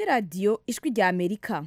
ni radiyo ijwi rya amerika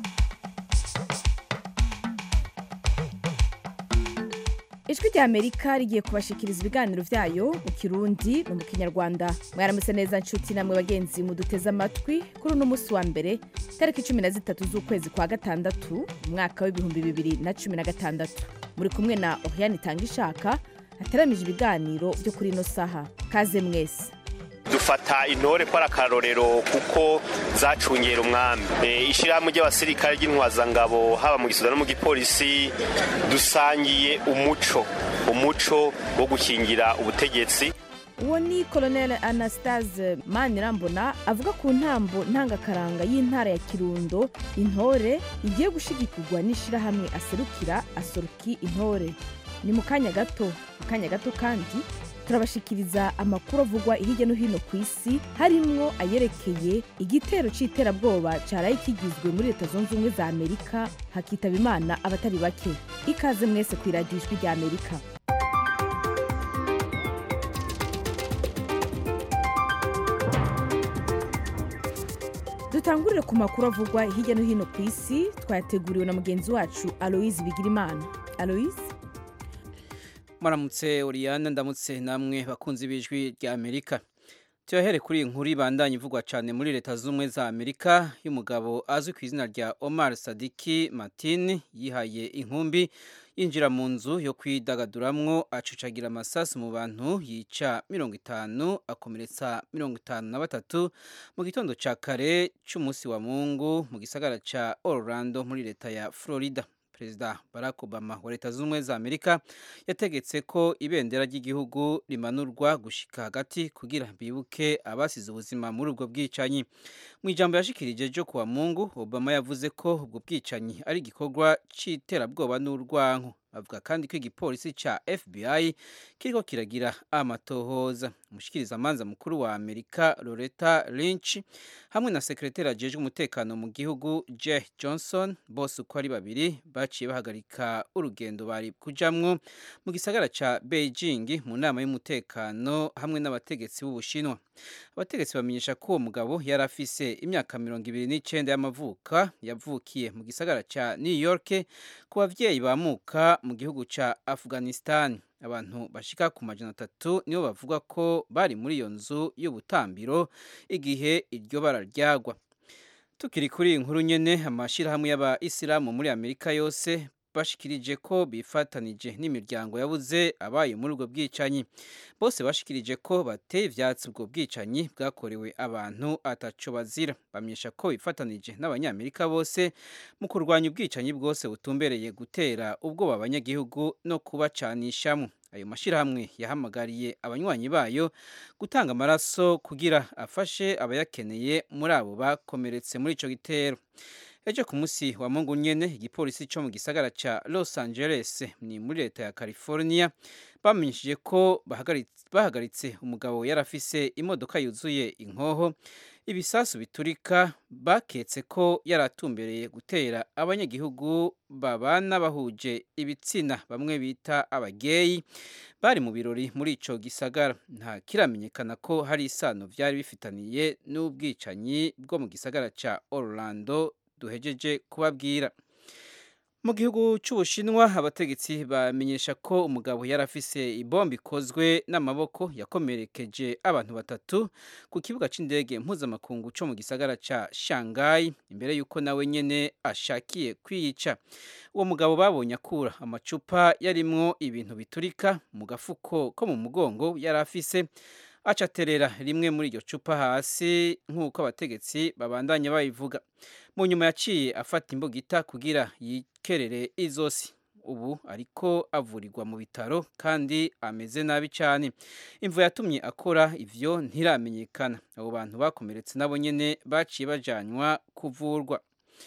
ijwi rya amerika rigiye kubashikiriza ibiganiro byayo mu kirundi no mu kinyarwanda mwaramutse neza nshuti namwe bagenzi muduteze amatwi kuri uno munsi wa mbere tariki cumi na zitatu z'ukwezi kwa gatandatu umwaka w'ibihumbi bibiri na cumi na gatandatu muri kumwe na oriane itanga ishaka hateramije ibiganiro byo kuri ino saha kaze mwese dufata intore ko ari akarorero kuko zacungera umwami ishyirahamwe ry'abasirikare ry'intwazangabo haba mu gisirikare no mu gipolisi dusangiye umuco umuco wo gukingira ubutegetsi uwo ni colonel anastase manirambona avuga ku ntambo ntangakaranga y'intara ya kirundo intore igiye gushigikirwa n'ishyirahamwe aserukira asoruki intore ni mu kanya gato mu kanya gato kandi turabashikiriza amakuru avugwa hirya no hino ku isi harimwo ayerekeye igitero c'iterabwoba caraye kigizwe muri leta zunze ubumwe za amerika hakitaba imana abatari bake ikaze mwese ku iradiyo ijwi rya amerika dutangurire ku makuru avugwa hirya no hino ku isi twayateguriwe na mugenzi wacu aloise bigirimana aloise maramutse Oriana ndamutse namwe bakunzi b'ijwi rya Amerika tuyahere kuri iyi nkuru ibandanye ivugwa cyane muri leta z'ubumwe za Amerika y'umugabo azwi ku izina rya Omar Sadiki Martin yihaye inkumbi yinjira mu nzu yo kwidagaduramwo acucagira amasasu mu bantu yica mirongo itanu akomeretsa mirongo itanu na batatu mu gitondo ca kare c'umunsi wa mungu mu gisagara ca Orlando muri leta ya Florida perezida barack obama wa leta z'ubumwe za amerika yategetse ko ibendera ry'igihugu rimanurwa gushika hagati kugira bibuke abasize ubuzima muri ubwo bwicanyi mu ijambo yashikirije ryo kuwa mungu obama yavuze ko ubwo bwicanyi ari igikorwa c'iterabwoba n'urwanko avuga kandi ko igipolisi ca FBI kiriko kiragira amatohoza umushikiriza amanza mukuru wa Amerika Loretta Lynch hamwe na sekretari ajejwe umutekano mu gihugu Jeh Johnson bose uko ari babiri baciye bahagarika urugendo bari kujamwo mu gisagara ca Beijing mu nama y'umutekano hamwe n'abategetsi b'Ubushinwa abategetsi bamenyesha ko uwo mugabo yari afise imyaka mirongo ibiri n'icenda y'amavuka yavukiye mu gisagara ca New York ku bavyeyi bamuka mu gihugu ca Afghanistan abantu bashika ku majana atatu nibo bavuga ko bari muri iyo nzu y'ubutambiro igihe iryo bara ryagwa tukiri kuri iyi nkuru nyene amashirahamwe y'abayisilamu muri Amerika yose bashikirije ko bifatanije n'imiryango yabuze abaye muri ubwo bwicanyi bose bashikirije ko bateye ivyatsi ubwo bwicanyi bwakorewe abantu ataco bazira bamenyesha ko bifatanije n'abanyamerika bose mu kurwanya ubwicanyi bwose butumbereye gutera ubwoba abanyagihugu no kubacanishamo ayo mashirahamwe yahamagariye abanywanyi bayo gutanga amaraso kugira afashe abayakeneye muri abo bakomeretse muri ico gitero ejo ku munsi wa mungu nyene igipolisi co mu gisagara ca Los Angeles ni muri leta ya California bamenyesheje ko bahagaritse umugabo yari afise imodoka yuzuye inkoho ibisasu biturika baketse ko yari atumbereye gutera abanyagihugu babana bahuje ibitsina bamwe bita abageyi bari mu birori muri ico gisagara nta kiramenyekana ko hari isano vyari bifitaniye n'ubwicanyi bwo mu gisagara ca Orlando duhejeje kubabwira mu gihugu cy'ubushinwa abategetsi bamenyesha ko umugabo yari afise ibomba ikozwe n'amaboko yakomerekeje abantu batatu ku kibuga cy'indege mpuzamakungu cyo mu gisagara ca Shanghai imbere y'uko nawe nyene ashakiye kwiyica uwo mugabo babonye akura amacupa yarimwo ibintu biturika mu gafuko ko mu mugongo yari afise acaterera rimwe muri iryo cupa hasi nk'uko abategetsi babandanya babivuga mu nyuma yaciye afata imbugita kugira yikerere izosi ubu ariko avurirwa mu bitaro kandi ameze nabi cyane imvu yatumye akora ivyo ntiramenyekana abo bantu bakomeretse nabo nyene baciye bajanywa kuvurwa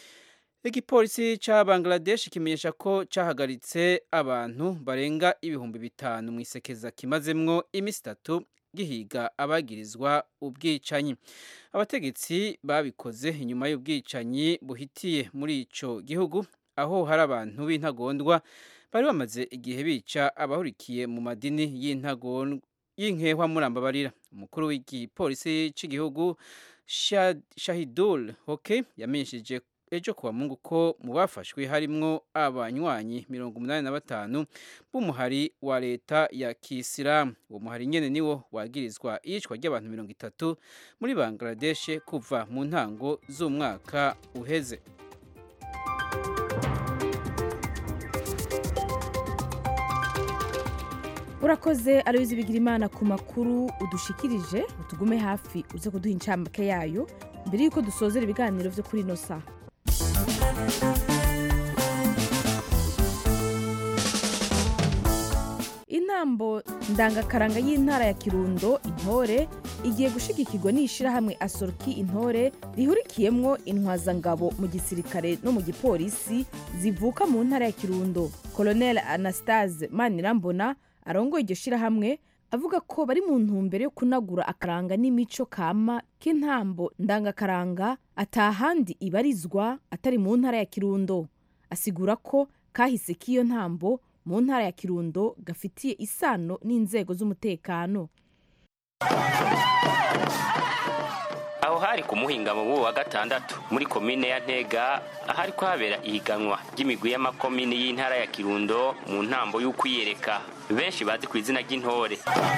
igipolisi ca Bangladesh kimenyesha ko cahagaritse abantu barenga ibihumbi bitanu mu isekeza kimazemwo imisi itatu gihiga abagirizwa ubwicanyi abategetsi babikoze inyuma y'ubwicanyi buhitiye muri ico gihugu aho hari abantu b'intagondwa bari bamaze igihe bica abahurikiye mu madini y'intagondwa y'inkehwa murambabarira umukuru w'igipolisi cy'igihugu shahidul hoke yamenyesheje ejo kuwa mungu ko mu bafashwe harimwo abanywanyi mirongo umunani na batanu b'umuhari wa leta ya kisilamu uwo muhari nyene niwo wagirizwa iyicwa ry'abantu mirongo itatu muri bangladeshe kuva mu ntango z'umwaka uheze urakoze aroyizi bigira imana ku makuru udushikirije utugume hafi uze kuduha incamake yayo mbere y'uko dusozera ibiganiro vyo kuri ino saha intambo ndangakaranga y'intara ya kirundo intore igiye gushigikirwa n'ishirahamwe asoroki intore rihurikiyemwo intwazangabo mu gisirikare no mu gipolisi zivuka mu ntara ya kirundo colonel anastase manirambona arongoye iryo shirahamwe avuga ko bari mu ntumbero yo kunagura akaranga n'imico kama k'intambo ndangakaranga atahandi ibarizwa atari mu ntara ya kirundo asigura ko kahise k'iyo ntambo mu ntara ya kirundo gafitiye isano n'inzego z'umutekano aho hari ku muhingamo w'uwo wa gatandatu muri komine ya ntega ahari kuhabera ihiganwa ry'imigwi y'amakomine y'intara ya kirundo mu ntambo y'ukwiyereka benshi bazi ku izina ry'intore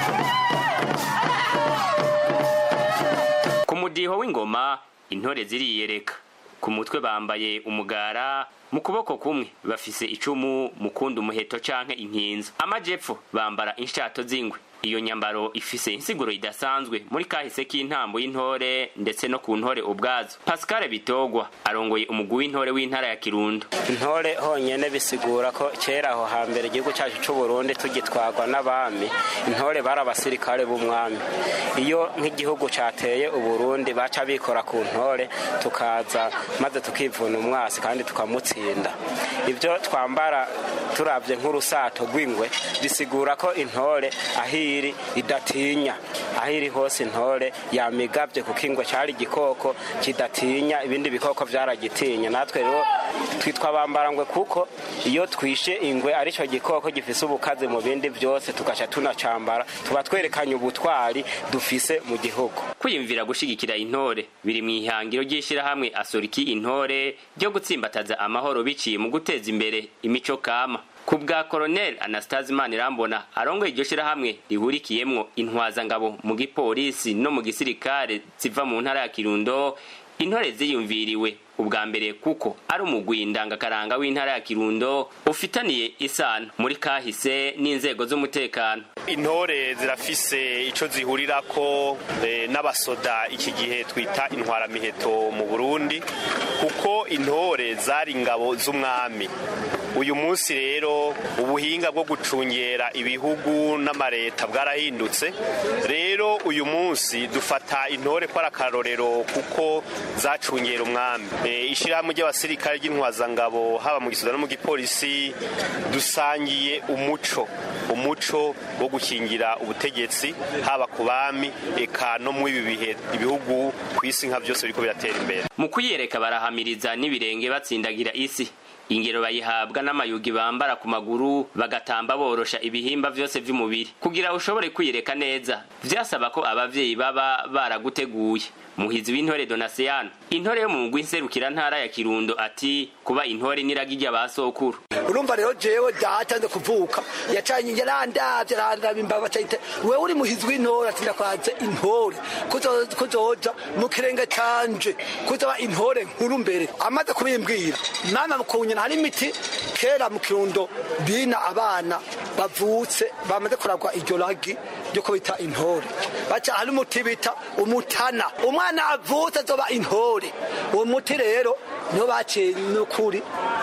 ku mudiho w'ingoma intore ziriyereka ku mutwe bambaye umugara mu kuboko kumwe bafise icumu mu kundi umuheto canke inkinzo amajepfo bambara inshato z'ingwe iyo nyambaro ifise insiguro idasanzwe muri kahise k'intambo y'intore ndetse no ku ntore ubwazo pascal bitogwa arongoye umugwi w'intore w'intara ya kirundo intore honyene bisigura ko kera aho hambere igihugu cyacu c'u Burundi tugitwarwa n'abami intore bari abasirikare b'umwami iyo nk'igihugu cateye uburundi baca bikora ku ntore tukaza maze tukivuna umwasi kandi tukamutsinda ibyo twambara turavye nk'urusato rw'ingwe bisigura ko intore ahiye iri idatinya aho iri hose intore yamigabye kuko ingwe cyari igikoko kidatinya ibindi bikoko byaragitinya natwe rero twitwa bambarangwe kuko iyo twishe ingwe aricyo gikoko gifise ubukazi mu bindi byose tugaca tunacambara tuba twerekanye ubutwari dufise mu gihugu kwiyumvira gushigikira intore biri mu ihangiro ry'ishyirahamwe asoriki intore ryo gutsimbataza amahoro biciye mu guteza imbere imico kama ku bwa koroneli anastase manirambona arongoye iryo shyirahamwe rihurikiyemwo intwazangabo mu gipolisi no mu gisirikare ziva mu ntara ya kirundo intore ziyumviriwe ubwa mbere kuko ari umugwi ndangakaranga w'intara ya kirundo ufitaniye isano muri kahise n'inzego z'umutekano intore zirafise ico zihurirako eh, n'abasoda iki gihe twita intwaramiheto mu burundi kuko intore zari ingabo z'umwami uyu munsi rero ubuhinga bwo gucungera ibihugu n'amareta bwarahindutse rero uyu munsi dufata intore ko ari akarorero kuko zacungera umwami e, ishyirahamwe ry'abasirikare ry'intwazangabo haba mu gisudano no mu gipolisi dusangiye umuco umuco wo gukingira ubutegetsi haba ku bami eka no mu ibi bihe ibihugu ku isi nka byose biriko biratera imbere mu kuyereka barahamiriza n'ibirenge batsindagira isi ingero bayihabwa n'amayugi bambara ku maguru bagatamba borosha ibihimba vyose vy'umubiri kugira ushobore kwiyereka neza vyasaba ko abavyeyi baba baraguteguye muhizi w'intore donasiyano intore yo mu mugwi nserukira ntara ya kirundo ati kuba intore n'iragi ry'abasokuru urumva rero jewe data nze kuvuka yacanye yarandavye arandaba imbaba cayite wewe uri muhizi w'intore ati ndakwaze intore kuzo- kuzoja mu kirenge canje kuzoba intore nkuru mbere amaze kubimbwira mama mukunyana hari imiti kera mu kirundo bina abana bavutse bamaze kuragwa iryo ragi ryo ko bita intore baca hari umuti bita umutana umwana avutse azoba intore uwo muti rero niho baciye n'ukuri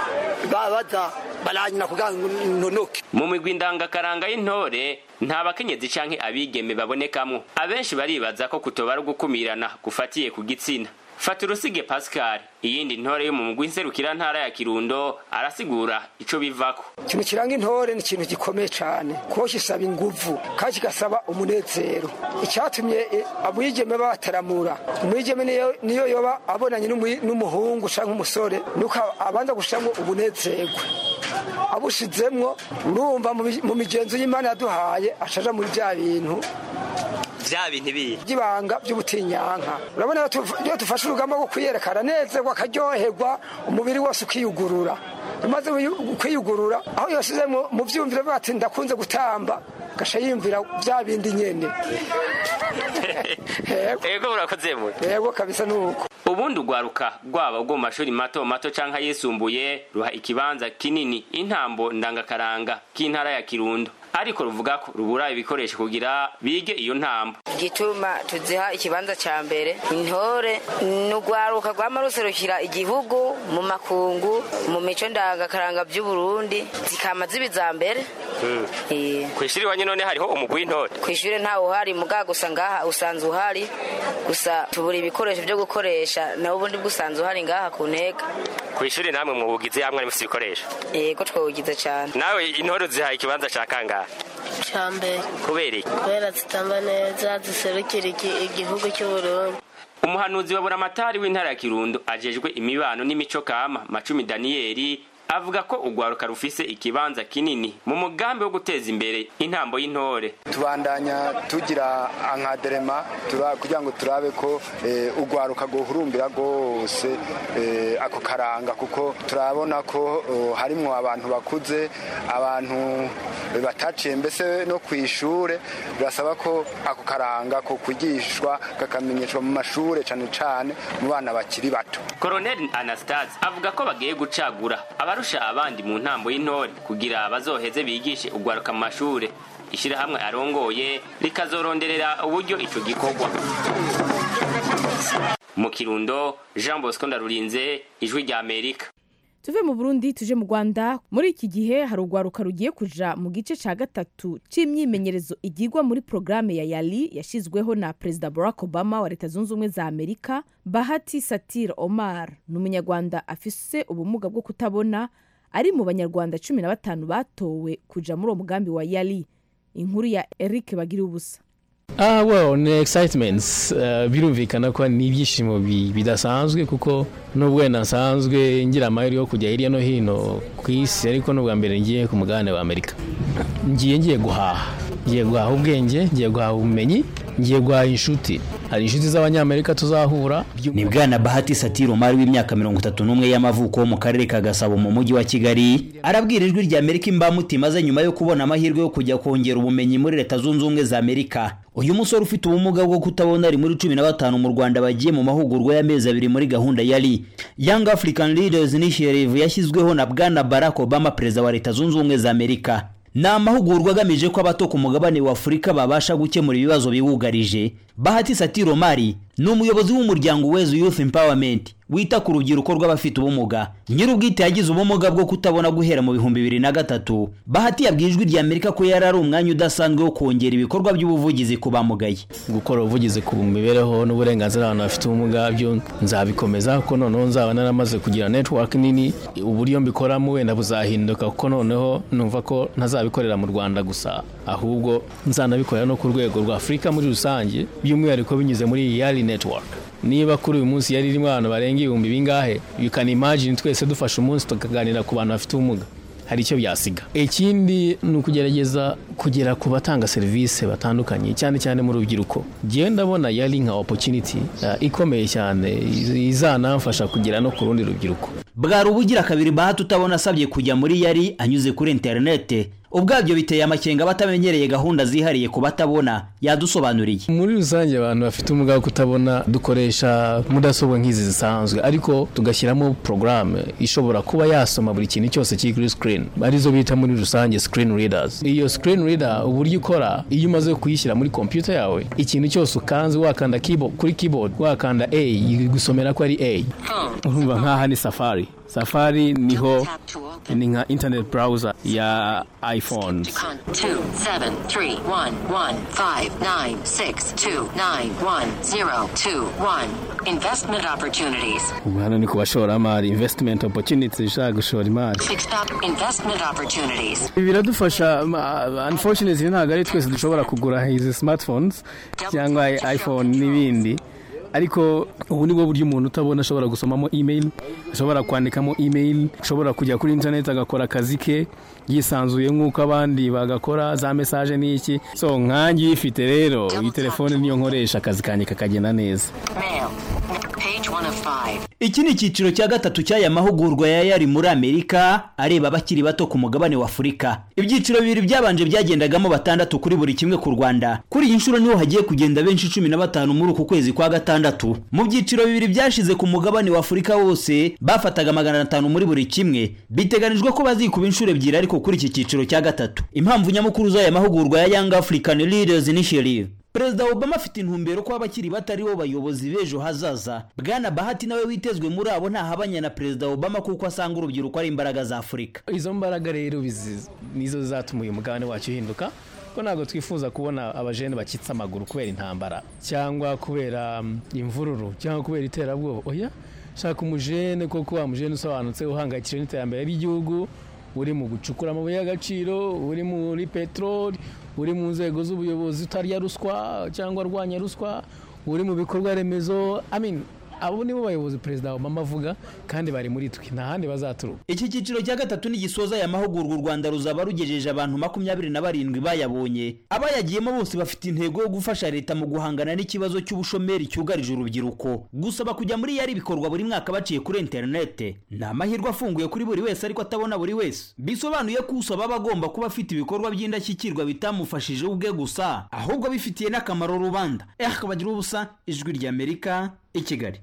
babaza baranyina kugira ngo nonoke mu migwi ndangakaranga y'intore nta bakenyezi canke abigeme babonekamwo abenshi baribaza ko kutoba ari ugukumirana gufatiye ku gitsina fata urusige pascal iyindi ntore yo mu mugwi nserukira ntara ya kirundo arasigura ico bivako ikintu kiranga intore ni ikintu gikomeye cyane kuko kisaba inguvu kandi kigasaba umunezero icyatumye eh, abigeme bataramura umwigeme niyo niyo yoba abonanye n'umuhi- n'umuhungu cyangwa umusore nuko abanza gushiramo ubunezerwe abushizemwo urumva mu bi- mu migenzo y'imana yaduhaye ashaja muri bya bintu vya bintu bihe by'ibanga by'ubutinyanka urabona iyo tu- iyo dufashe urugamba rwo kwiyerekana neza akaryoherwa umubiri wose ukiyugurura umaze wiyu- kwiyugurura aho yashyize mu mu byumviro biba ati ndakunze gutamba gasha yiyumvira bya bindi nyene Yego, ego murakoze mu yego kabisa ni uko ubundi ugwaruka rwaba rwo mu mashuri mato mato canke ayisumbuye ruha ikibanza kinini intambo ndangakaranga k'intara ya kirundo ariko ruvuga ko rubura ibikoresho kugira bige iyo ntambo igituma tuziha ikibanza ca mbere intore ni urwaruka rwama ruserukira igihugu mu makungu mu mico ndangakaranga vy'uburundi zikama ziba iza mbere Eh, kw'ishuri wanyu none hariho umugwi w'intore kw'ishure ntawe uhari muga gusa ngaha usanzwe uhari gusa tubura ibikoresho vyo gukoresha nawe ubundi bwusanzwe uhari ngaha ku ntega kw'ishuri namwe mwugize hamwe ari mufise ibikoresho yego twawugize cane nawe intore uzihaye ikibanza ca kangahe cyambere kubera iki kubera zitamba neza ziserukira iki- igihugu cy'uburundi umuhanuzi wa buramatari w'intara ya kirundo ajejwe imibano n'imico kama macumi daniyeli avuga ko urwaruka rufise ikibanza kinini mu mugambi wo guteza imbere intambo y'intore tubandanya tugira ankaderema tura- kugira ngo turabe ko eh, urwaruka rwohurumbira rwose eh, ako karanga kuko turabona ko oh, harimwo abantu bakuze abantu eh, bataciye mbese no ku ishure birasaba ko ako karanga ko kwigishwa kakamenyeshwa mu mashure cane cane mu bana bakiri bato koroneli anastase avuga ko bagiye gucagura abarusha abandi mu ntambo y'intore kugira bazoheze bigishe urwaruka mu mashure ishirahamwe arongoye rikazoronderera uburyo ico gikorwa mu kirundo jean bosco ndarurinze ijwi rya amerika tuve mu burundi tuje mu rwanda muri iki gihe hari urwaruka rugiye kuja mu gice cya gatatu cy'imyimenyerezo igirwa muri porogaramu ya yali yashyizweho na perezida barack obama wa leta zunze ubumwe za amerika bahati satir omar ni umunyarwanda afise ubumuga bwo kutabona ari mu banyarwanda cumi na batanu batowe kuja muri uwo mugambi wa yali inkuru ya eric bagira ubusa Ah, well, ni excitements uh, birumvikana ko ni ibyishimo bi- bidasanzwe kuko nubwo wenda nsanzwe ngira amahirwe yo kujya hirya no hino ku isi ariko n'ubwa mbere ngiye ku mugabane wa amerika ngiye ngiye guhaha ngiye guhaha ubwenge ngiye guhaha ubumenyi ngiye guhaha inshuti hari inshuti z'abanyamerika tuzahura ni bwana bahati satiro mari w'imyaka mirongo itatu n'umwe y'amavuko wo mu karere ka gasabo mu mujyi wa kigali arabwira ijwi rya amerika imbamutima ze nyuma yo kubona amahirwe yo kujya kongera ubumenyi muri leta zunze ubumwe za amerika uyu musore ufite ubumuga bwo kutabona ari muri cumi na batanu mu rwanda bagiye mu mahugurwa y'amezi abiri muri gahunda yari young african leaders initiative yashyizweho na bwana barack obama perezida wa leta zunze ubumwe za amerika ni amahugurwa agamije ko abato ku mugabane wa afurika babasha gukemura ibibazo biwugarije bahati satiro mari ni umuyobozi w'umuryango wezu youth empowerment wita ku rubyiruko rw'abafite ubumuga nyir'ubwite yagize ubumuga bwo kutabona guhera mu bihumbi bibiri na gatatu bahati yabwiye ijwi rya amerika ko yari ari umwanya udasanzwe wo kongera ibikorwa by'ubuvugizi ku bamugaye gukora ubuvugizi ku mibereho n'uburenganzira abantu bafite ubumuga byo nzabikomeza kuko noneho nzaba naramaze kugira network nini uburyo mbikoramo wenda buzahinduka kuko noneho numva ko ntazabikorera mu rwanda gusa ahubwo nzanabikorera no ku rwego rwa afurika muri rusange by'umwihariko binyuze muri iyi yari network niba kuri uyu munsi yari irimo abantu barenga ibihumbi bingahe you can imagine twese dufashe umunsi tukaganira ku bantu bafite ubumuga hari icyo byasiga ikindi ni ukugerageza kugera ku batanga serivisi batandukanye cyane cyane mu rubyiruko ngewe ndabona yari nka opportunity uh, ikomeye cyane iz- izanamfasha kugera no ku rundi rubyiruko bwari ubugira kabiri bahati utabona asabye kujya muri yari anyuze kuri interinete ubwabyo biteye amakenga batamenyereye gahunda zihariye ku batabona yadusobanuriye muri rusange abantu bafite ubumuga bwo kutabona dukoresha mudasobwa nk'izi zisanzwe ariko tugashyiramo porogaramu ishobora kuba yasoma buri kintu cyose kiri kuri screen arizo bita muri rusange screen readers iyo screen reader uburyo ikora iyo umaze kuyishyira muri computer yawe ikintu cyose ukanze wakanda keyboard, kuri keyboard wakanda a igusomera ko ari a urumva nk'aha ni safari safari niho ni nka internet browser ya iphone two seven three one one five nine six two nine one zero two one. Investment opportunities. ubu hano ni ku bashoramari investment opportunities ishaka gushora imari Fixed up investment opportunities. ibi biradufasha ma- unfortunately ntabwo ari twese dushobora kugura izi smartphones cyangwa iphone n'ibindi ariko ubu ni bwo buryo umuntu utabona ashobora gusomamo email ashobora kwandikamo email ashobora kujya kuri internet agakora akazi ke yisanzuye nk'uko abandi bagakora za message n'iki so nkange uyifite rero iyi telefone niyo nkoresha akazi kanjye kakagenda neza Mail. Page 1 of 5. iki ni icyiciro cya gatatu cy'aya mahugurwa ya yari muri amerika areba abakiri bato ku mugabane wa afurika ibyiciro bibiri byabanje byagendagamo batandatu kuri buri kimwe ku rwanda kuri iyi nshuro niho hagiye kugenda benshi cumi na batanu muri uku kwezi kwa gatandatu mu byiciro bibiri byashize ku mugabane wa afurika wose bafataga magana atanu muri buri kimwe biteganijwe ko bazikuba inshuro ebyiri ariko kuri iki cyiciro cya gatatu impamvu nyamukuru z'aya mahugurwa ya young african leaders initiative perezida obama afite intumbero ko abakiri bato ari bo bayobozi b'ejo hazaza bwana bahati nawe witezwe muri abo ntahabanya na perezida obama kuko asanga urubyiruko ari imbaraga za afurika izo mbaraga rero bizi- nizo zatuma uyu mugabane wacu uhinduka ko ntabwo twifuza kubona abajene bakitse amaguru kubera intambara cyangwa kubera um, imvururu cyangwa kubera iterabwoba oya shaka umujene koko wa mujene usobanutse uhangayikishije n'iterambere ry'igihugu uri mu gucukura amabuye y'agaciro uri muri peteroli uri mu nzego z'ubuyobozi utarya ruswa cyangwa arwanya ruswa uri mu bikorwa remezo I mean, abo nibo bayobozi perezida obama avuga kandi bari muri twe nta handi bazaturuka iki cyiciro cya gatatu nigisoza aya mahugurwa u rwanda ruzaba rugejeje abantu makumyabiri na barindwi bayabonye abayagiyemo bose bafite intego yo gufasha leta mu guhangana n'ikibazo cy'ubushomeri cyugarije urubyiruko gusaba kujya muri yari bikorwa buri mwaka baciye kuri interinete ni amahirwe afunguye kuri buri wese ariko atabona buri wese bisobanuye ko usaba aba agomba kuba afite ibikorwa by'indashyikirwa bitamufashije ubwe gusa ahubwo bifitiye n'akamaro rubanda eh kabagira ubusa ijwi ry'amerika i kigali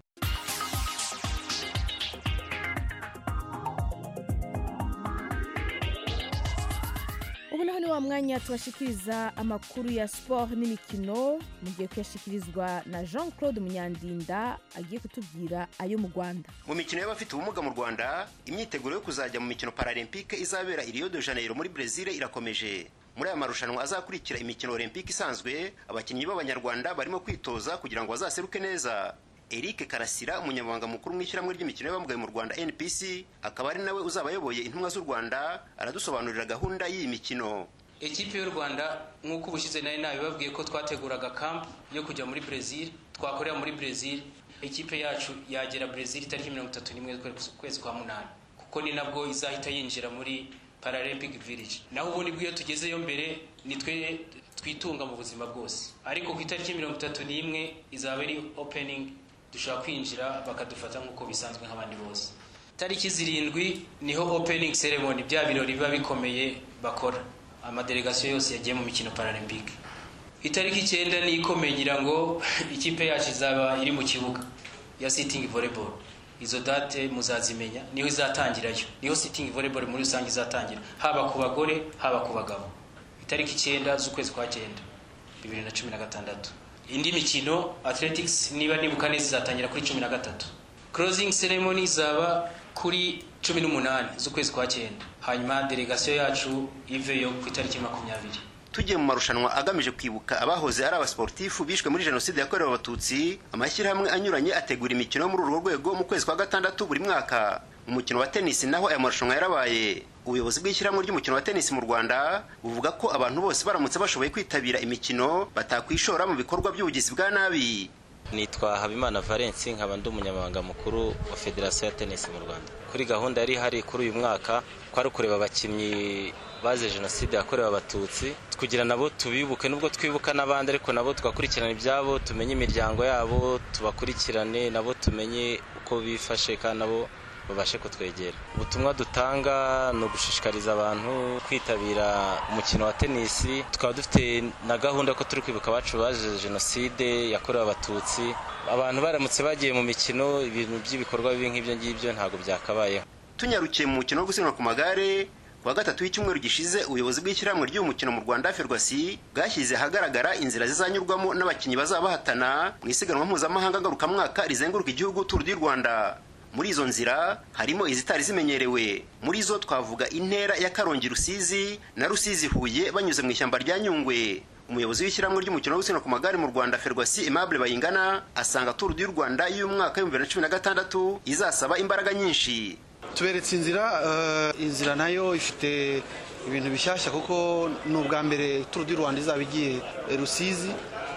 ubu naho ni wa mwanya tubashikiriza amakuru ya siporo n'imikino mugiye kuyashyikirizwa na jean claude munyandinda agiye kutubwira ayo mu rwanda mu mikino y'abafite ubumuga mu rwanda imyiteguro yo kuzajya mu mikino paralempike izabera i rio de janeiro muri brezil irakomeje muri aya marushanwa azakurikira imikino olympique isanzwe abakinnyi b'abanyarwanda barimo kwitoza kugira ngo bazaseruke neza eric karasira umunyamabanga mukuru mu ishyirahamwe ry'imikino y'abamugaye mu rwanda npc akaba ari nawe uzaba ayoboye intumwa z'u rwanda aradusobanurira gahunda y'iyi mikino ekipe y'u rwanda nk'uko ubushize nari nabibabwiye ko twateguraga kampu yo kujya muri brezil twakorera muri brezil ekipe yacu yagera brezil itariki mirongo itatu n'imwe z'ukwezi kwa munani kuko ni nabwo izahita yinjira muri paralympic village naho ubundi bw'iyo tugezeyo mbere ni twe twitunga mu buzima bwose ariko ku itariki mirongo itatu n'imwe izaba ari opening dushobora kwinjira bakadufata nk'uko bisanzwe nk'abandi bose tariki zirindwi niho opening ceremony bya birori biba bikomeye bakora amadelegasiyo yose yagiye mu mikino paralympique itariki icyenda ni ikomeye ngira ngo ikipe yacu izaba iri mu kibuga ya sitting volleyball izo date muzazimenya niho izatangirayo niho sitting volleyball muri rusange izatangira haba ku bagore haba ku bagabo itariki icyenda z'ukwezi kwa cyenda bibiri na cumi na gatandatu indi mikino athletics niba nibuka neza izatangira kuri cumi na gatatu closing ceremony izaba kuri cumi n'umunani z'ukwezi kwa cyenda hanyuma delegasiyo yacu iveyo ku itariki makumyabiri tugiye mu marushanwa agamije kwibuka abahoze ari abasportifu bishwe muri jenoside yakorewe abatutsi amashyirahamwe anyuranye ategura imikino yo muri urwo rwego mu kwezi kwa gatandatu buri mwaka umukino wa tenisi naho aya marushanwa yarabaye ubuyobozi bw'ishyirahamwe ry'umukino wa tenisi mu rwanda buvuga ko abantu bose baramutse bashoboye kwitabira imikino batakwishora mu bikorwa by'ubugizi bwa nabi nitwa habimana valence nkaba ndi umunyamabanga mukuru wa federasiyo ya tenisi mu rwanda kuri gahunda yari ihari kuri uyu mwaka twari kureba abakinnyi bazize jenoside yakorewe abatutsi kugira nabo tubibuke nubwo twibuka n'abandi ariko nabo tugakurikirana ibyabo tumenye imiryango yabo tubakurikirane nabo tumenye uko bifashe kandi nabo babashe kutwegera ubutumwa dutanga ni ugushishikariza abantu kwitabira umukino wa tenisi tukaba dufite na gahunda ko turi kwibuka abacu bazize jenoside yakorewe abatutsi abantu baramutse bagiye mu mikino ibintu by'ibikorwa bibi nk'ibyo ngibyo ntabwo byakabayeho tunyarukiye mu mukino wo gusiganwa ku magare kuwa gatatu w'icyumweru gishize ubuyobozi bw'ishyirahamwe ry'uyu mukino mu rwanda ferwasi bwashyize ahagaragara inzira zizanyurwamo n'abakinnyi bazaba bahatana mu isiganwa mpuzamahanga ngarukamwaka rizenguruka igihugu turu du rwanda muri izo nzira harimo izitari zimenyerewe muri zo twavuga intera ya karongi rusizi na rusizi huye banyuze mu ishyamba rya nyungwe umuyobozi w'ishyirahamwe ry'umukino wo gusiganwa ku magare mu rwanda ferwasi aimable bayingana asanga turu du rwanda y'umwaka w'ibihumbi bibiri na cumi na gatandatu izasaba imbaraga nyinshi tuberetse inzira inzira nayo ifite ibintu bishyashya kuko ni ubwa mbere turu du rwanda izaba igiye rusizi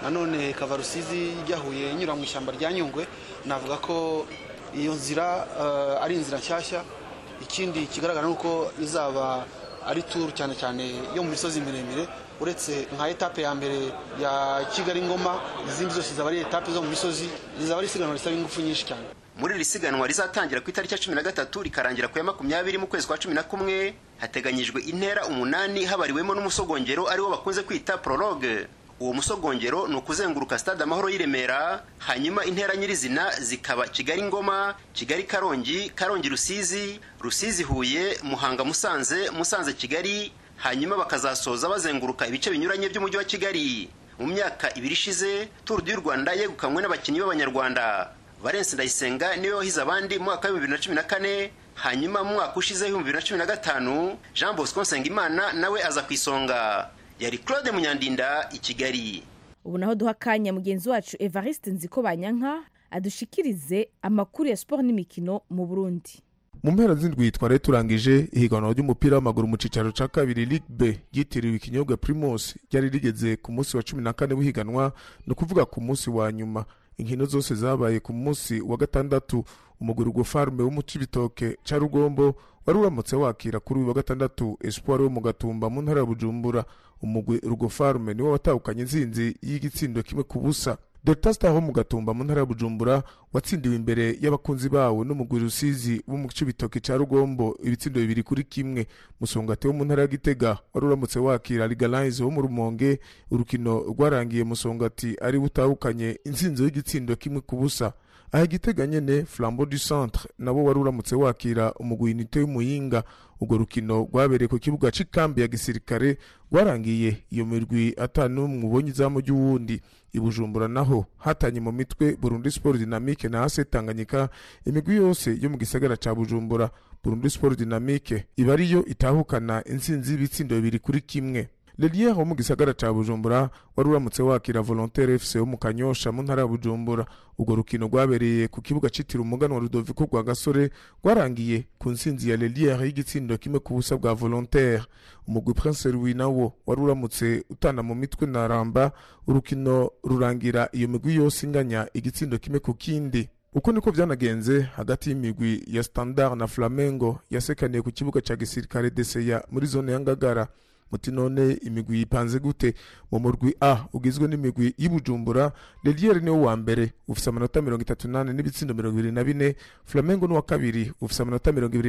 nanone kava rusizi ijya huye inyura mu ishyamba rya nyungwe navuga ko iyo nzira eh, ari inzira nshyashya ikindi kigaragara ni uko izaba ari turu cyane cyane yo mu misozi miremire uretse nka etape ya mbere ya kigali ngoma izindi zose zaba ari etape zo mu misozi zizaba ari isiganwa risaba ingufu nyinshi cyane muri iri siganwa rizatangira ku itariki ya cumi na gatatu rikarangira ku ya makumyabiri mu kwezi kwa cumi na kumwe hateganyijwe intera umunani habariwemo n'umusogongero ariwo bakunze kwita prologue uwo musogongero ni ukuzenguruka stade amahoro y'i remera hanyuma intera nyirizina zikaba kigali ngoma kigali karongi karongi rusizi rusizi huye muhanga musanze musanze kigali hanyuma bakazasoza bazenguruka ibice binyuranye by'umujyi wa kigali mu myaka ibiri ishize turu du rwanda yegukanywe n'abakinnyi b'abanyarwanda valence ndayisenga niwe wahize abandi mu mwaka w'ibihumbi bibiri na cumi na kane hanyuma mu mwaka ushize w'ibihumbi bibiri na cumi na gatanu jean bosco nsengimana nawe aza ku isonga yari claude munyandinda i kigali ubu naho duha akanya mugenzi wacu evariste nziko banyanka adushikirize amakuru ya siporo n'imikino mu burundi mu mpera z'indwi twari turangije ihiganwa ry'umupira w'amaguru mu cyicaro cya kabiri ligue b ryitiriwe ikinyobwa primus ryari rigeze ku munsi wa cumi na kane w'ihiganwa ni ukuvuga ku munsi wa nyuma inkino zose zabaye ku munsi wa gatandatu umugwi rugofarme wo mu cibitoke ca rugombo wari uramutse wakira kuri uyu wa gatandatu espoir wo mu gatumba mu ntara ya bujumbura umugwi rugofarme niwo watahukanye inzinzi y'igitsindo kimwe ku busa Delta Star wo mu gatumba mu ntara ya Bujumbura watsindiwe imbere y'abakunzi bawo n'umugwi Rusizi wo mu cibitoke ca Rugombo ibitsindo bibiri kuri kimwe musongati wo mu ntara ya Gitega wari uramutse wakira Ligalines wo mu Rumonge urukino rwarangiye musongati ari butahukanye intsinzo y'igitsindo kimwe ku busa aha Gitega nyene Flambeau du Centre nabo wari uramutse wakira umugwi Unité y'Umuyinga urwo rukino rwabereye ku kibuga c'ikambi ya gisirikare rwarangiye iyo mirwi atanumwe ubonye izamu ry'uwundi i Bujumbura naho hatanye mu mitwe Burundi Sport Dynamique na AS Tanganyika imigwi yose yo mu gisagara ca Bujumbura Burundi Sport Dynamique iba ariyo itahukana intsinzi y'ibitsindo bibiri kuri kimwe Lelier wo mu gisagara ca Bujumbura wari uramutse wakira Volontaire FC wo mu Kanyosha mu ntara ya Bujumbura urwo rukino rwabereye ku kibuga citiriwe umuganwa Rudoviko rwa Gasore rwarangiye ku ntsinzi ya Lelier y'igitsindo kimwe ku busa bwa Volontaire umugwi Prince Louis nawo wari uramutse utana mu mitwe na Ramba urukino rurangira iyo migwi yose inganya igitsindo kimwe ku kindi uko niko vyanagenze hagati y'imigwi ya Standard na Flamengo yasekaniye ku kibuga ca gisirikare Deseya muri zone ya Ngagara muti none imigwi ipanze gute mu murwi A ugizwe n'imigwi y'Ibujumbura Lelier niwo wa mbere ufise amanota 38 n'ibitsindo 24 Flamengo ni wa kabiri ufise amanota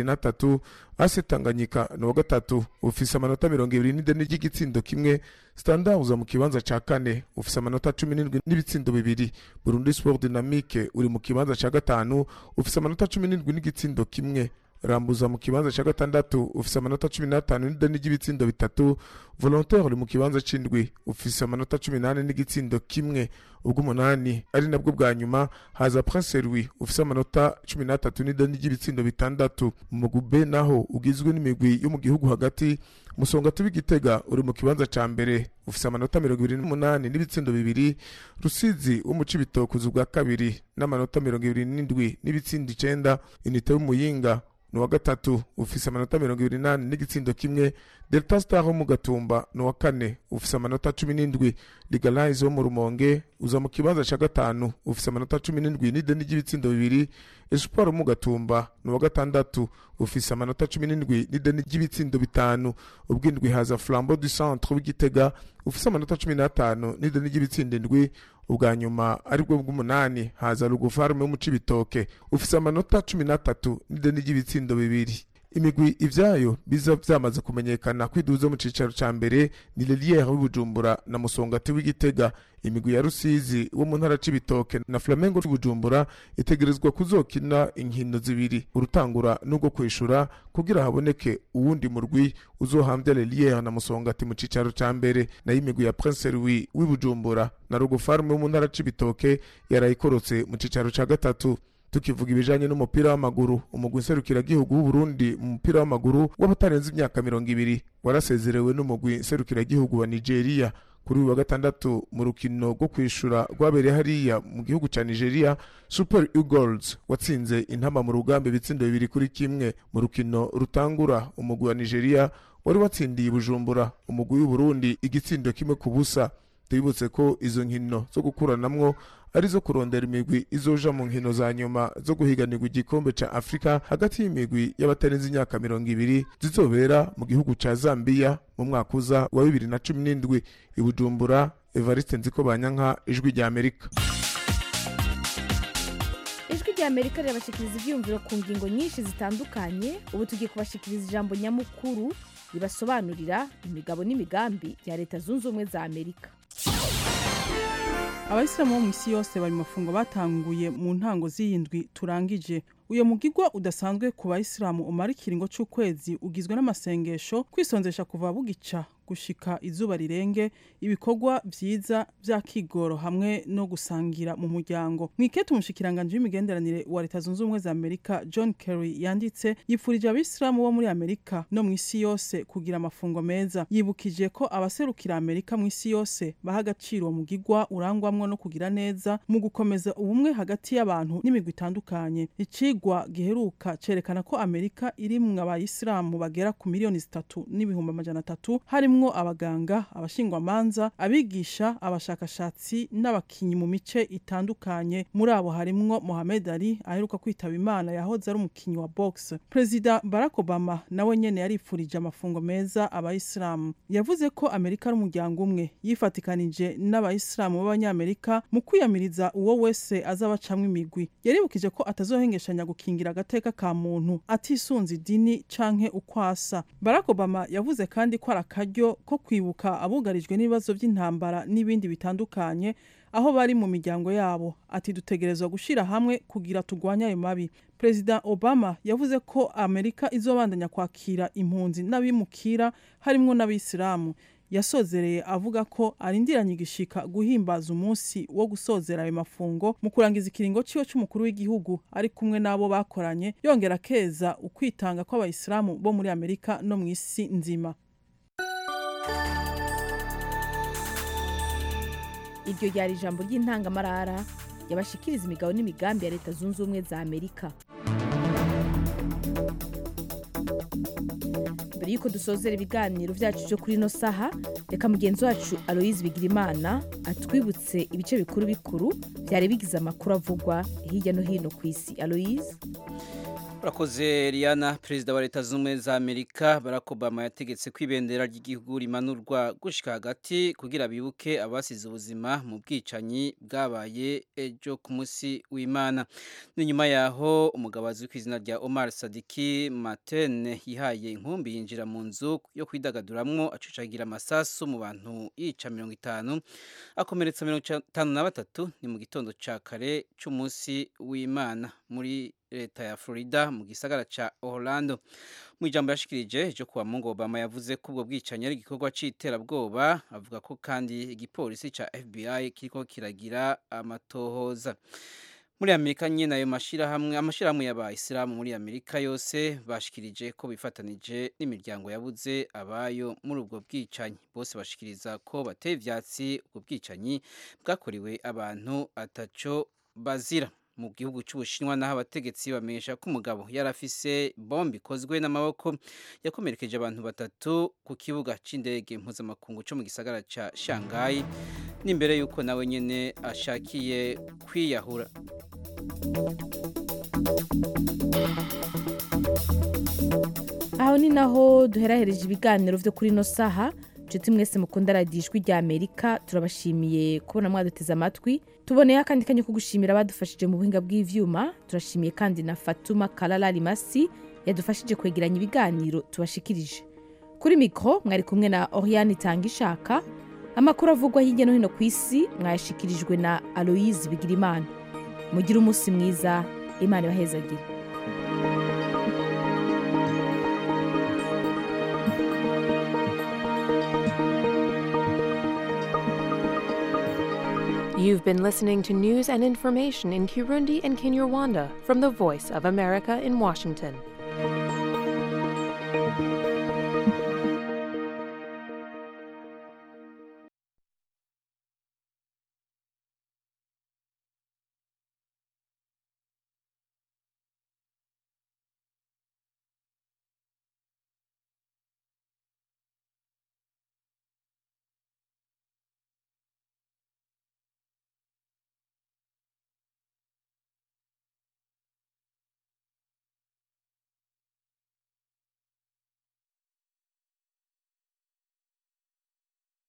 23 AS Tanganyika ni wa gatatu ufise amanota 24 n'igitsindo kimwe Standard uza mu kibanza ca kane ufise amanota 17 n'ibitsindo bibiri Burundi Sport Dynamique uri mu kibanza ca gatanu ufise amanota 17 n'igitsindo kimwe rambuza mu kibanza cya gatandatu ufise amanota cumi n'atanu n'ideni ry'ibitsindo bitatu volontaire uri mu kibanza c'indwi ufise amanota cumi n'ane n'igitsindo kimwe ubw'umunani ari nabwo bwa nyuma haza prince louis ufise amanota cumi n'atatu n'ideni ry'ibitsindo bitandatu mu mugwi b naho ugizwe n'imigwi yo mu gihugu hagati musongati w'igitega uri mu kibanza ca mbere ufise amanota mirongo ibiri n'umunani n'ibitsindo bibiri rusizi wo mu cibitokuzi bwa kabiri n'amanota mirongo ibiri n'indwi n'ibitsindo icenda inite y'umuyinga ni uwa gatatu ufise amanota mirongo ibiri n'ane n'igitsindo kimwe delta star wo mu gatumba ni uwa kane ufise amanota cumi n'indwi ligalize wo mu rumonge uza mu kibanza ca gatanu ufise amanota cumi n'indwi n'ideni ry'ibitsindo bibiri espoir wo mu gatumba ni uwa gatandatu ufise amanota cumi n'indwi n'ideni ry'ibitsindo bitanu ubw'indwi haza flambeau du centre w'igitega ufise amanota cumi n'atanu n'ideni ry'ibitsindo indwi ubwa nyuma aribwo bw'umunani haza rugufarume wo mu cibitoke ufise amanota cumi n'atatu n'ideni ry'ibitsindo bibiri imigwi ivyayo biza vyamaze kumenyekana kwiduza mu cicaro ca mbere ni leliere w'ibujumbura na musongati w'igitega imigwi ya rusizi wo mu ntara c'ibitoke na flamengo w'ibujumbura itegerezwa kuzokina inkino zibiri urutangura n'ubwo kwishura kugira haboneke uwundi murwi uzohamvya leliere na musongati mu cicaro ca mbere nayo imigwi ya prince louis w'ibujumbura na rugofarume wo mu ntara c'ibitoke yarayikorotse mu cicaro ca gatatu tukivuga ibijanye n'umupira w'amaguru umugwi nserukiragihugu w'uburundi mu mupira w'amaguru w'abatarenze imyaka mirongo ibiri warasezerewe n'umugwi nserukiragihugu wa nigeria kuri uyu wa gatandatu mu rukino rwo kwishura rwabereye hariya mu gihugu ca nigeria super eagles watsinze intama mu rugamba ibitsindo bibiri kuri kimwe mu rukino rutangura umugwi wa nigeria wari watsindiye bujumbura umugwi w'uburundi igitsindo kimwe ku busa twibutse ko izo nkino zo gukuranamwo ari zo kurondera imigwi izoja mu nkino za nyuma zo guhiganirwa igikombe ca afurika hagati y'imigwi y'abatarenze imyaka mirongo ibiri zizobera mu gihugu ca zambiya mu mwaka uza wa bibiri na cumi n'indwi i bujumbura evariste nziko banyanka ijwi rya amerika ijwi rya amerika rirabashikiriza ibyiyumviro ku ngingo nyinshi zitandukanye ubu tugiye kubashikiriza ijambo nyamukuru ribasobanurira imigabo n'imigambi bya leta zunze ubumwe za amerika abayisilamu bo mu isi yose bari mu mafungo batanguye mu ntango z'iyindwi turangije uyo mugigwa udasanzwe ku bayisilamu umara ikiringo c'ukwezi ugizwe n'amasengesho kwisonzesha kuva bugica gushika izuba rirenge ibikorwa vyiza vya kigoro hamwe no gusangira mu muryango mwikete umushikiranganje w'imigenderanire wa leta zunze ubumwe za amerika john kerry yanditse yifurije abisilamu bo muri amerika no mu isi yose kugira amafungo meza yibukije ko abaserukira amerika mu isi yose baha agaciro uwo mugigwa urangwamwo no kugira neza mu gukomeza ubumwe hagati y'abantu n'imigwi itandukanye icigwa giheruka cerekana ko amerika irimwo abayisilamu bagera ku miliyoni zitatu n'ibihumbi amajana atatu harimwo abaganga abashingwamanza abigisha abashakashatsi n'abakinyi mu mice itandukanye muri abo harimwo mohamed ali aheruka kwitaba imana yahoze ari umukinyi wa box perezida barack obama nawe nyene yarifurije amafungo meza abayisilamu yavuze ko amerika ari umuryango umwe yifatikanije n'abayisilamu b'abanyamerika mu kwiyamiriza uwo wese azabacamwo imigwi yaribukije ko atazohengeshanya gukingira agateka ka muntu atisunze idini canke ukwasa barack obama yavuze kandi ko ari akaryo ko kwibuka abugarijwe n'ibibazo by'intambara n'ibindi bitandukanye aho bari mu miryango yabo ati dutegerezwa gushyira hamwe kugira turwanye ayo mabi perezida obama yavuze ko amerika izobandanya kwakira impunzi n'abimukira harimwo n'abisilamu yasozereye avuga ko arindiranye igishika guhimbaza umunsi wo gusozera ayo mafungo mu kurangiza ikiringo ciwe c'umukuru w'igihugu ari kumwe n'abo bakoranye yongera keza ukwitanga kw'abayisilamu bo muri amerika no mu isi nzima iryo ryari ijambo ry'intangamarara yabashikiriza imigabo n'imigambi ya leta zunze ubumwe za amerika mbere y'uko dusozera ibiganiro byacu byo kuri ino saha reka mugenzi wacu aloyizi bigirimana atwibutse ibice bikuru bikuru byari bigize amakuru avugwa hirya no hino ku isi aloyizi urakoze Rihanna perezida wa leta zunze ubumwe za amerika barack obama yategetse ko ibendera ry'igihugu rimanurwa gushika hagati kugira bibuke abasize ubuzima mu bwicanyi bwabaye ejo ku munsi w'imana ni nyuma yaho umugabo azwi ku izina rya omar sadiki matene yihaye inkumbi yinjira mu nzu yo kwidagaduramwo acucagira amasasu mu bantu yica mirongo itanu akomeretsa mirongo itanu na batatu ni mu gitondo ca kare c'umunsi w'imana muri leta ya Florida mu gisagara ca Orlando mu ijambo yashikirije ejo kuwa Mungu Obama yavuze ko ubwo bwicanyi ari igikorwa c'iterabwoba avuga ko kandi igipolisi ca FBI kiriko kiragira amatohoza muri amerika nyine ayo mashyirahamwe amashyirahamwe y'abayisilamu muri amerika yose bashikirije ko bifatanije n'imiryango yabuze abayo muri ubwo bwicanyi bose bashikiriza ko bateye ivyatsi ubwo bwicanyi bwakorewe abantu ataco bazira mu gihugu cy'ubushinwa naho abategetsi bamenyesha ko umugabo yari afise bombe ikozwe n'amaboko yakomerekeje abantu batatu ku kibuga c'indege mpuzamakungu co mu gisagara ca shanghai n'imbere y'uko nawe nyene ashakiye kwiyahura aho ni naho duherahereje ibiganiro byo kuri ino saha inshuti mwese mukunda radiyo ijwi rya amerika turabashimiye kubona mwaduteze amatwi tuboneyeho akandi kanya ko gushimira abadufashije mu buhinga bw'ivyuma turashimiye kandi na fatuma karara rimasi yadufashije kwegeranya ibiganiro tubashikirije kuri mikoro mwari kumwe na oriane itanga ishaka amakuru avugwa hirya no hino ku isi mwayashikirijwe na aloyizi bigirimana mugire umunsi mwiza imana ibahezagire You've been listening to news and information in Kirundi and Kinyarwanda from the Voice of America in Washington.